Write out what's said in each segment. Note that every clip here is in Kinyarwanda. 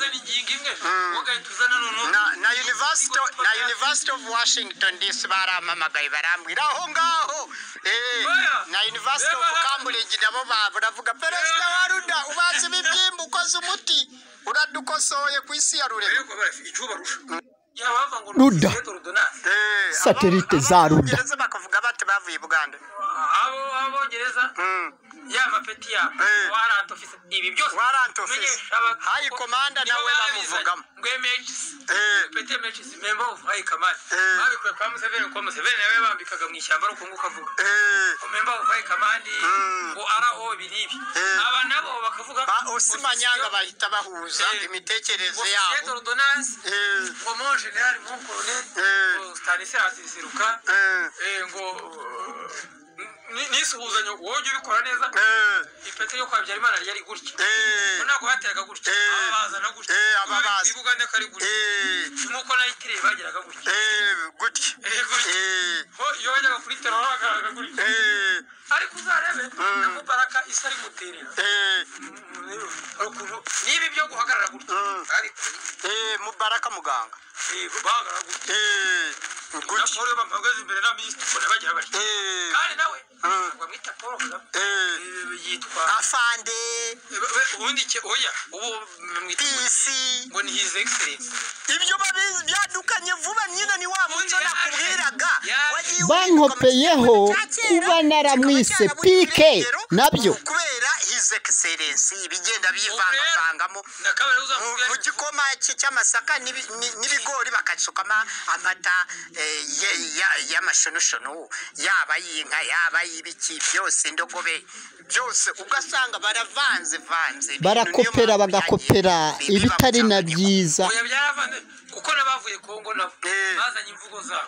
nyine tuzanano na na university na university of washington dc barampamagaye barambwira aho ngaho eh, Baya. na university of Eba. cambridge nabo ba- baravuga perezida wa ruda ubaze ibibyimba ukoze umuti uradukosoye ku isi ya rurema icyo barusha yabava ngo Ruda. rodonasi Eh, Satellite abo- za abo Ruda. Bongereza bakavuga bati bavuye i buganda abo abongereza Mm. ya mapeti yabo Eh. warant office ibi byose Warrant office. Menyesha abak- High command nibo nawe babizanye. bamuvugamo. ngo MHs Eh. pete MHs member of high command Eh. babikuye kwa Museveni kuko Museveni nawe bambikaga mu ishyamba ariko nguko avuga Eh, member of high command Mm. ngo RO biribi Eh. aba nabo bakavuga ba osimanyanga bahita bahuza Eh. imitekerereze officier yabo d'ordonnance Eh, ngo mon general mon colonel Eh. ngo Stanislas Nsiruka eh, eh, ngo ni- n'isuhuzanyo wowe ujye ubikora neza eh, ipeti yo kwa Habyarimana yari gutya eh, ntabwo hateraga gutya Eh. ababazana gutya Eh, ababaza. ibibuga ndakari gutya eh, nk'uko nayitiriye bageraga gutya eh, gutya Eh, gutya. Eh, ho iyo bajyaga kuri tero bagaraga gutya eh, ariko uzarebe na mubaraka isi ari muterera eh, Hari ukuntu niba ibyo guhagarara gutya Mm. ariko eh, mubaraka muganga eh, bahagarara gutya Eh, na gutya paul iyo bamuhagaze imbere na minisitiri ubona bagira bati Eh, kandi nawe Mm. ngo amwita paul kagame eh, Eh, yitwa afande Eh, we- ubundi ke oya ubu mwita pisi ngo ni his excellence ibyo babizi byadukanye vuba nyine ni wa muco Yaje. nakubwiraga Yaje. Wagiye Bankopeyeho ubika mu cyakera, kuba naramwise kikaba cyaraburiye pike, irengero, nabyo. kubera his excellence ibigenda Ubu bivangavangamo rero, nakabari mu- uzamubwira mu ati, gikoma cye cy'amasaka n'ibi- ni- n'ibigori bakacukamo amata eh, ye- ya- y'amashunushunu yaba y'inka yaba y'ibiki byose indogobe byose ugasanga baravanze vanze barakopera bagakopera ibitari na byiza oya byaravanze kuko n'abavuye kongo nabo Eh. bazanye imvugo zabo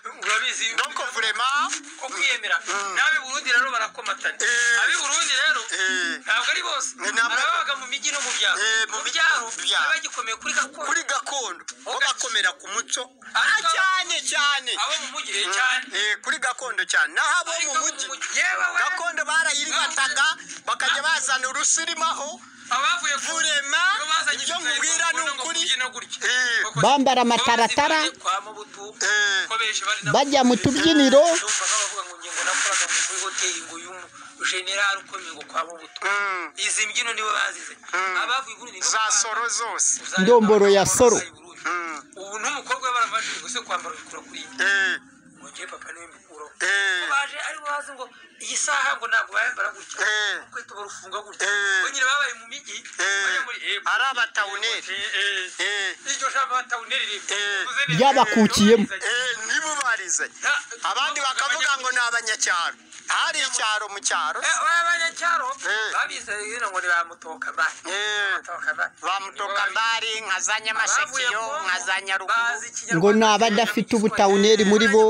donc urabizi vraiment ko kwiyemera n'ab'i burundi rero barakomatana Eh. ab'i burundi rero eh, ntabwo ari bose Ni ntabwo- hari ababaga mu mijyi no mu byaro Eh, mu mu mijyi byaro no mu byaro. n'abagikomeye kuri gakondo kuri gakondo bo bakomera ku muco Ariko- Ah, cyane cyane abo mu mujyi eh, cyane Eh, kuri gakondo cyane naho abo Ariko mu abo mu mujyi mujyi, yewe we, gakondo barayirigataga bakajya bazana urusirimaho abavuye ku Vurema, iyo bazanye ibyo ibitari mubwira bakunda ni ngo ukuri. kubyina gutya. Eh. Bakoze- Bambara Abazi amataratara. bari kwa Mobutu, Eh. kuko benshi bari na- bajya mu tubyiniro Numvaga bavuga ngo ngingo nakoraga ngo muri hoteli ngo uyu generali ukomeye ngo kwa Mobutu. Mm. Izi mbyino nibo bazize. Abavuye i Burundi nibo za bazi. soro zose Uzareba Ndomboro ya abagabo Soro. babaye i Burundi. Mm. Ubu n'umukobwa we baramajije gusa kwambara ibikora kuri iyi. Eh, Ngo njye papa niwe mbikuraho. Eh. Ko baje ari bazi ngo iyi saha ngo ntabwo bayambara gutya. Eh. Kwita barufunga gutya. Eh. Bo nyine babaye mu mijyi. Eh. bajya muri- eh, Ari abatawuneri. Eh. eh, Iryo jambo abatawuneri riri. Eh. Uvuze neza. Ryabakukiyemo. eh, nibo barizanye Nta- abandi bakavuga ngo ni abanyacyaro hari icyaro mu cyaro Eh, oya abanyacyaro Eh. babizeye ngo ni ba mutokaba. Eh, Mutokaba. bamutoka mbari nka za nyamashakiyo nka za nyaruguru Bazi Ikinyarwanda. ngo ni abadafite ubutawuneri muri bo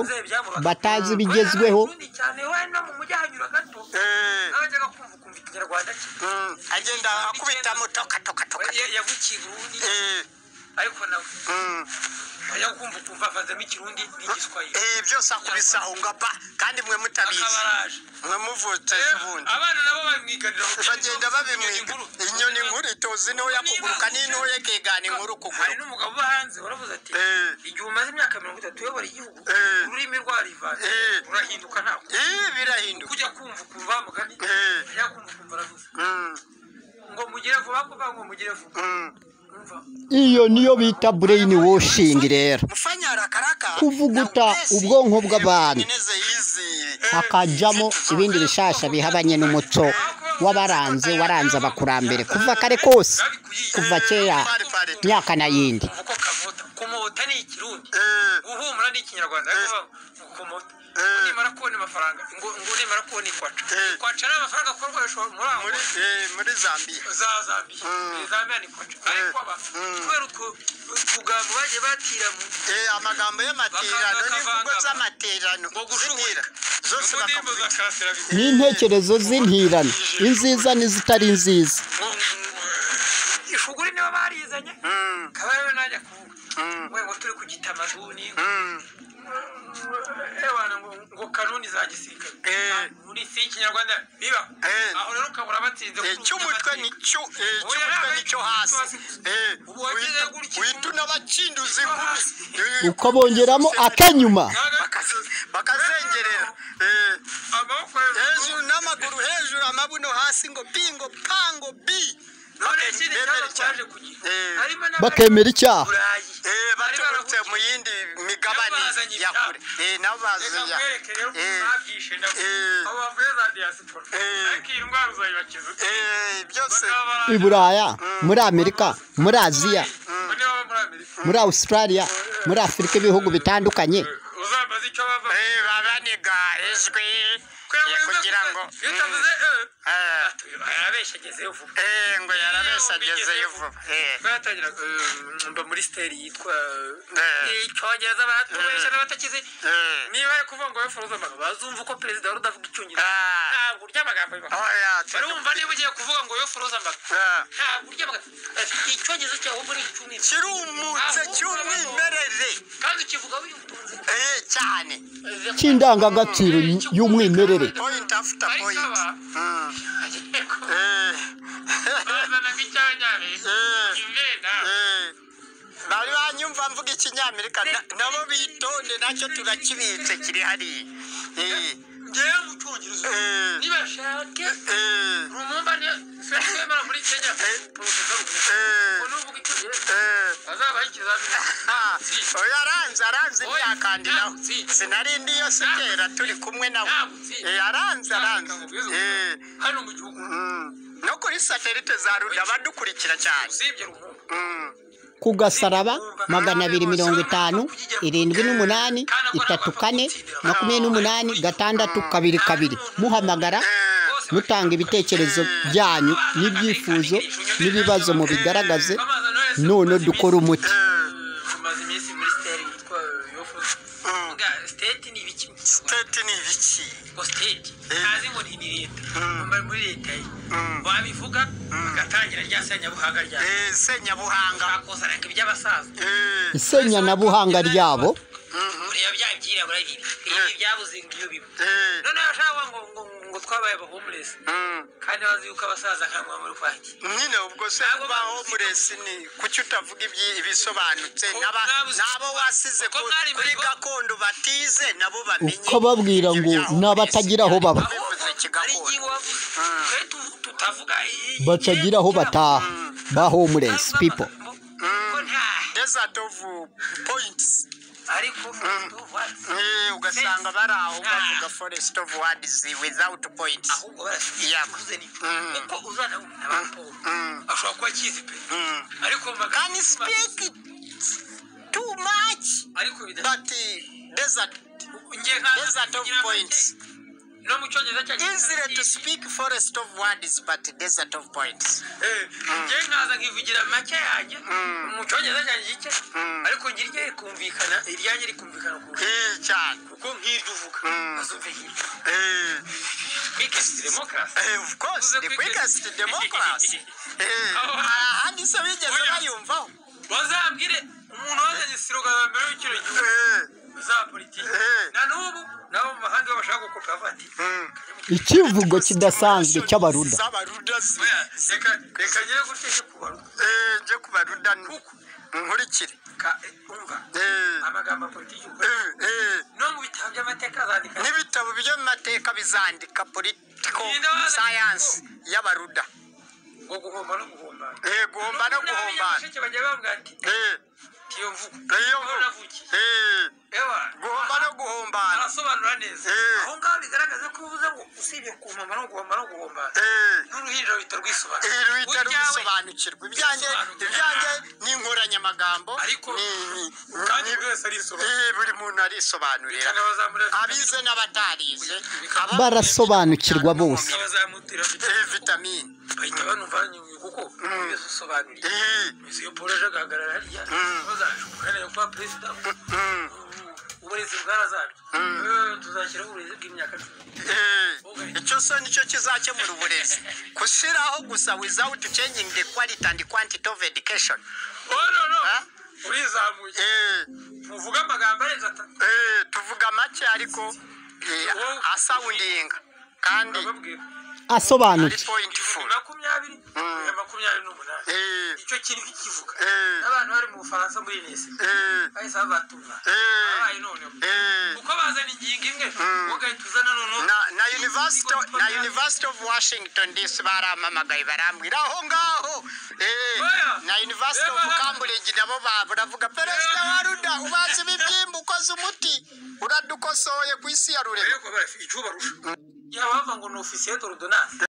batazi ibigezweho Oya, Abarundi cyane, oya, no mu mujyi ahanyura gato. Eh, N'abajyaga kumva ukumva ikinyarwanda cye. mm, agenda akubitamo toka toka toka Oya, yavukiye i Burundi, Eh, ariko nawe mm, ajya kumva ukumva avanzemo ikirundi n'igiswahili eh, byose akubisa aho nga ba kandi mwe mutabizi akabaraje mwe muvutse ubundi abana nabo babimwiganira ngo bagenda babimwiga inyoni nkuru itozi ntoya kuguruka n'intoya ikigana inkuru hari kuguruka n'umugabo uba hanze waravuze ati Eh. igihe umaze imyaka mirongo itatu uyobora igihugu Eh. ururimi rwarivanze Eh. rurahinduka ntabwo Eh, birahinduka kujya kumva ukumva wa mugani Eh. ajya kumva ukumva aravuze Mm, ngo mugire vuba kuvuga ngo mugire vuba mm. Umva. iyo niyo bita brain washing rero mufanyara karaka Kuvuguta na ubwesi, ubwonko bw'abantu. imineze y'izi- hakajamo ibindi bishasha bihabanye n'umuco w'abaranze waranze abakurambere kuva kare kose kuva kera myaka n'ayindi Umva uko kamota kumota ni ikirundi Eh, guhumura ni ikinyarwanda ariko bavuga ngo kumota Eh. ngo nimara kubona amafaranga ngo ngo nimara kubona ikwaca Eh. ikwaca ni amafaranga akorwanisha muri aho muri eh, muri zambiya za Zambia Mm. Zambia ni kwaca ariko aba Mm. kubera utu- utugambo bagiye batira mu Eh, amagambo y'amaterano Bakanga- n'imvugo kavanga- z'amaterano ngo z'intera gushubuka zose ngo ndirimbo za bakavuga karasirabizi n'intekerezo z'intirano inziza n'izitari nziza ishuguri nibo barizanye Mm, kabariwe najya kuvuga mm, we ngo turi ku gitamazuni mm. ebana ngo ngo kanuni za gisirikare Eh. muri si ikinyarwanda biba Eh. aho rero ukabura batsinze Eh, kuruta cy'umutwe abatsinze. nicyo eh, cy'umutwe nicyo hasi Eh, uhita- uhita unabacinduza inkumi Eh, uko bongeramo akanyuma bakazi- bakazengerera Eh, amaboko hejuru n'amaguru hejuru amabuno hasi ngo pingo pango bi none ikindi kibazo Bemere cyane. twaje kugira Eh. harimo bakemera icyaha burayi Eh, baturutse mu yindi migabane Bazanye ya ibyabo. kure Eh, nabo reka bazanye nkwereke rero Eh, babyishe nabo Eh. abo bavuye za diaspora Eh. ariko iyi ndwara uzayibakiza eh, byose i buraya muri amerika muri aziya muri australia muri afurika ibihugu bitandukanye uzambaza icyo bava Eh, babaniga ijwi eh, kugira ngo mm, bitavuze eh, arabeshagezeyo vuba eh, ngo yarabeshagezeyo vuba Eh, batangira mba muri siteri yitwa Eh. icyongereza batubesha n'abatakizi eh. niba ari kuvuga ngo wifuza amagambo bazumva uko perezida wari udavuga icyongereza Ah. ntabwo urya amagambo y'ibanga. Oya, barumva niba ugiye kuvuga ngo wifuza amagambo eh. ntabwo urya amagambo icyongereza cyawe ahubwo ni icyumweru kirumutse cy'umwimerere kandi ukivuga wiyutunze Eh, cyane cy'indangagaciro y'umwimerere point after point Mm, bazanaga eh, icyanyamerika eh, imvenda eh. bari banyumva mvuga ikinyamerika na- nabo bitonde nacyo turakibitse kiri hariya Eh, ngewe mu cyongereza eh, nibashake eh, rumumba nisemara muri kenya porofesa rumumba eh, nuvuga icyongereza eh. azabaha ikizamini Ah, oya aranze aranze ntiyakandiraho sinarindi iyo si kera turi kumwe nawe aranze aranze Eh, hano mu gihugu mm. no kuri satelite za rura badukurikira cyane usibye rumumba Mm. ku gasaraba magana abiri mirongo itanu irindwi n'umunani itatu kane makumyabiri n'umunani gatandatu kabiri kabiri muhamagara Eh, mutanga ibitekerezo byanyu n'ibyifuzo n'ibibazo mubigaragaze none dukora umuti eh, tumaze iminsi muri siteri yitwa yofuza mm. siteti ni ibiki mu Kinyarwanda? state ni ibiki ngo siteti Eh. ntazi ngo ni ni leta Mm. Mba muri leta ye Mm. wabivuga bagatangira rya senyabuhanga rya Eh, senyabuhanga bakuzanaga iby'abasaza Eh, isenyabuhanga ryabo ureba bya byira buriya ibi ibi byabuze ngo iyo biba eh, noneho ashaka ngo ngo ngo twabaye abahumurezi mm. kandi bazi yuko abasaza nkangwa muri kwaki nyine ubwo se Ntabwo kubaho bazi- muresi ni kuki utavuga ibyi- ibisobanutse Ko N'aba- mwabuze- n'abo wasize Uko ku- mwari kuri muri- gakondo batize nabo bamenye ukababwira ngo ibyaho n'abatagira aho baba ahubwo Bivuze ari kigakondo. ingingo wavuze twe tu- tutavuga i- i- batagira aho bataha ba homeless Ntabwo people amagambo- ko nta desert of points ariko tuvuga- Eh, ugasanga bari aho Ah. bavuga forest of words without points ahubwo barasubiza n'icyo Mm. kuko uzana n'abapolo Mm. ashobora kuba akizi pe Mm. ariko mu can magambo speak too much ariko bidafite but uh, desert ngiye nkaza desert of kugira points make- no mu cyongereza cya easier to speak forest of words but desert of points Eh, ngiye nkaza nkivugira make yanjye Mm. mu cyongereza cyanjye gike Mm. ariko ngira irye rikumvikana iryanjye rikumvikana kurusha Eh, cyane kuko nk'iryo uvuga Mm. azumve nk'iryo Eh, kwikesi demokarasi eh, of course the quickest democracy Eh, ahandi se bigeze bayumvaho bazambwire umuntu wazanye siroga za mbere w'ikino gihugu Eh, za politiki Eh. na n'ubu nabo mu mahanga iyo bashaka gukopa bati mm. ikivugo kidasanzwe cy'abaruda z'abaruda zi- oya reka reka ngere guteshe kubaruka Eh, njye ku baruda ni- kuko nkurikire ka umva Eh, amagambo ya politiki ukora eh, eh. no mu bitabo by'amateka azandika n'ibitabo byo mu mateka bizandika political science y'abaruda ngo guhomba no guhomba Eh, guhomba no guhombana guhomba bagiye bavuga ati Eh, iyo mvugo iyo aho mvugo. navukiye Eh, ewa guhomba no guhombana arasobanura neza Eh. aho ngaho bigaragaza ko uvuze ngo usibye kuhomba no guhomba no guhomba Eh, n'uruhinja ruhita rwisobanura eh, ruhita Uryawe- rubisobanukirwa ibyanjye ibyanjye ni inkoranyamagambo ariko ni- ni- kandi ni- buri wese arisobanura eh, buri muntu arisobanurira cyane abazamura abize n'abatarize aba- barasobanukirwa bose abazamutira Eh, vitamine bahita banumva nyuma kuko buri wese usobanuriye Eh, mizi yo polo aje agahagarara hariya Mm. bazashukana yo kwa perezida mm, uburezi bwarazabye Eh, tuzashyiraho uburezi bw'imyaka cumi Eh, icyo so nicyo kizakemura uburezi gushyiraho gusa without changing the quality and quantity of education oh no no Ah? urizamuye Eh, muvuga amagambo arenze atatu Eh, tuvuga make ariko eh, asawundinga kandi bababwira ari asobanutse ibihumbi pointful makumyabiri na makumyabiri n'umunani Eh, icyo kintu kikivuga Eh. abantu bari mu bufaransa muri nese eh, bahise babatumwa Eh. babaye noneho eh. kuko bazana ingingo imwe ugahita uzana noneho na na university na university of washington dc baramamagaye barambwira aho ngaho eh, Oya. na university of cambridge nabo ba- baravuga perezida wa ruda ubazi ibibyimba ukoze umuti uradukosoye ku isi ya rurema yaba bava ngo ni ofisiye dorudonase